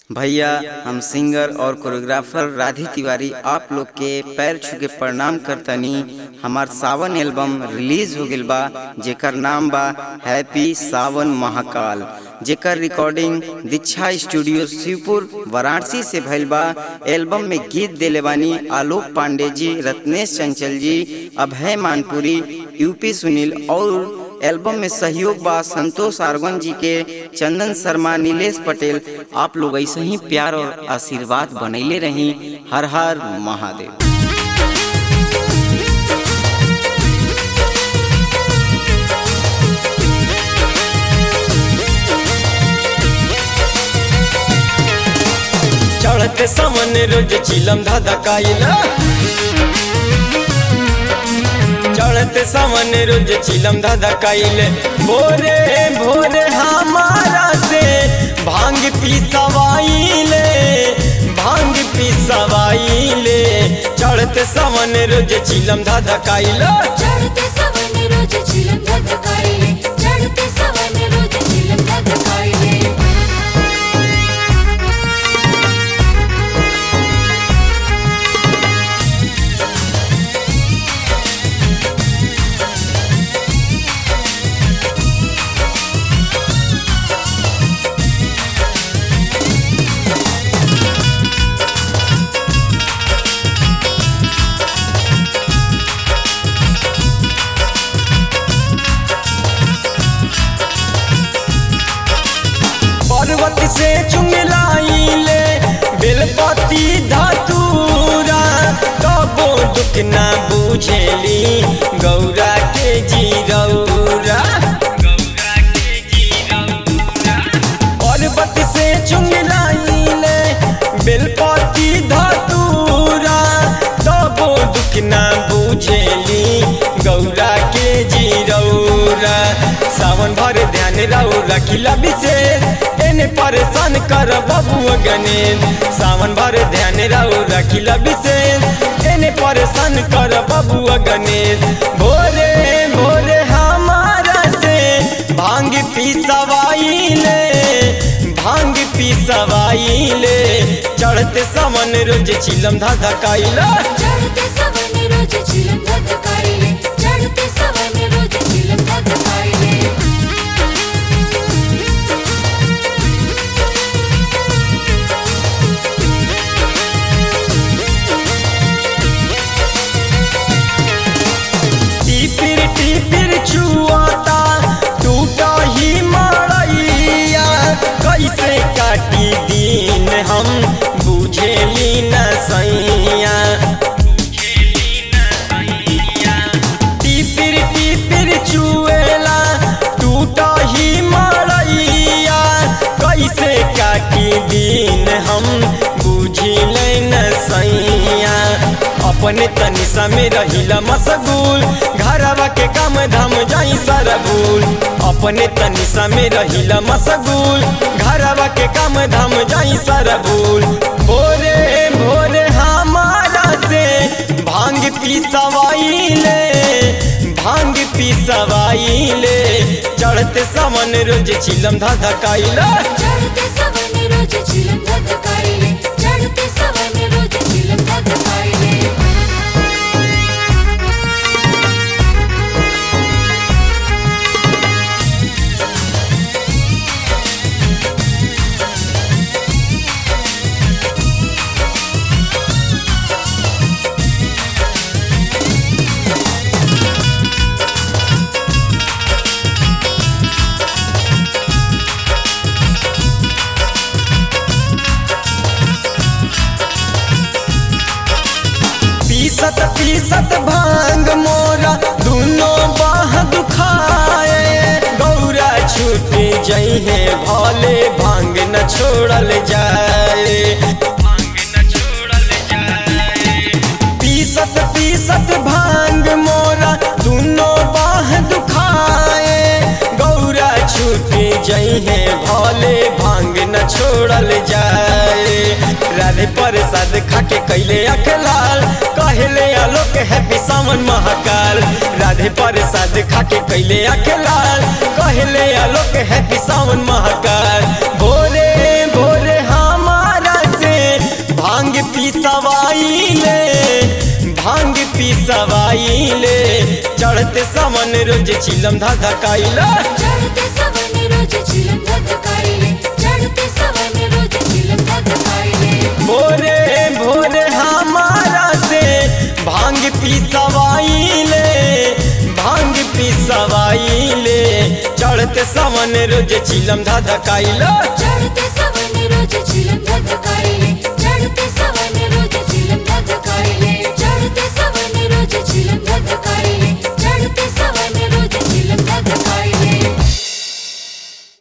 भैया हम सिंगर और कोरियोग्राफर राधी तिवारी आप लोग के पैर छू के प्रणाम करतनी हमार सावन एल्बम रिलीज हो गइल बा जेकर नाम बा हैप्पी सावन महाकाल जेकर रिकॉर्डिंग दीक्षा स्टूडियो शिवपुर वाराणसी से भइल बा एल्बम में गीत देले बानी आलोक पांडे जी रत्नेश चंचल जी अभय मानपुरी यूपी सुनील और एल्बम में सहयोग बा संतोष आर्गन जी के चंदन शर्मा नीलेश पटेल आप लोग ऐसे ही प्यार और आशीर्वाद बनैले रही हर हर महादेव चढ़ते सामने रोज चिलम धाधा काइला चढ़ते सामने रोज चिलम धाधा काइले भोरे भोरे हमारा से भांग पी सवाइले भांग पी सवाइले चढ़ते सामने रोज चिलम धाधा काइला चढ़ते सवन रोज चिलम धधकाइले चढ़ते सवन रोज चिलम धधकाइले पर्वत से चुंगलाइले बेलपति धतूरा कबो दुख ना बुझेली गौरा के जीरौरा पर्वत से चुंगलाइले बेलपति धतूरा कबो दुख ना बुझेली गौरा के जीरौरा सावन भर ध्यान रहो रखिला विशेष एने परेशान कर बबुआ गणेश सावन भर ध्यान रहो रखिला विशेष एने परेशान कर बबुआ गणेश भोरे भोरे हमारा से भांग पी सवाइले भांग पी सवाइले चढ़ते सावन रोज चिलम धाधा काइला चढ़ते सवन रोज चिलम धधकाइले चढ़ते सवन रोज चिलम धधकाइले टिपिर टिपिर छुआता टूटा ही मड़ैया कैसे काटी दिन हम बुझेली न सैया टिपिर टिपिर चुएला टूटा ही मड़ैया कैसे काटी दिन हम बुझिले न सैया अपने तनिसा में रहिला मशगूल घरवा के काम धाम जाई सारा भूल अपने तनिसा में रहिला मशगूल घरवा के काम धाम जाई सारा भूल भोरे भोरे हमारा से भांग पी सवाइले भांग पी सवाइले चढ़ते सावन रोज चिलम धाधा काइला चढ़ते सवन रोज चिलम धधकाइले चढ़ते सवन रोज चिलम धधकाइले पीसत पीसत भांग मोरा दोनों बाह दुखाए गौरा छूट जइहे भले भांग न छोड़ल जाए पीसत पीसत भांग मोरा दोनों बाह दुखाए गौरा छूट जइहे भले भांग न छोड़ल जाए राधे प्रसाद खाके कैले अखलाल कहले आलोक हैप्पी सावन महाकाल राधे प्रसाद खाके कैले अखलाल कहले आलोक हैप्पी सावन महाकाल भोरे भोरे हमार पिसवाइले चढ़ते सावन रोज चिलम धधकाइले चढ़ते सवन रोज चिलम धधकाइले चढ़ते सवन रोज चिलम धधकाइले भोरे भोरे हमारा से भांग पिसवाइले भांग पिसवाइले चढ़ते सावन रोज चिलम धधकाइले चढ़ते सवन रोज चिलम धधकाइले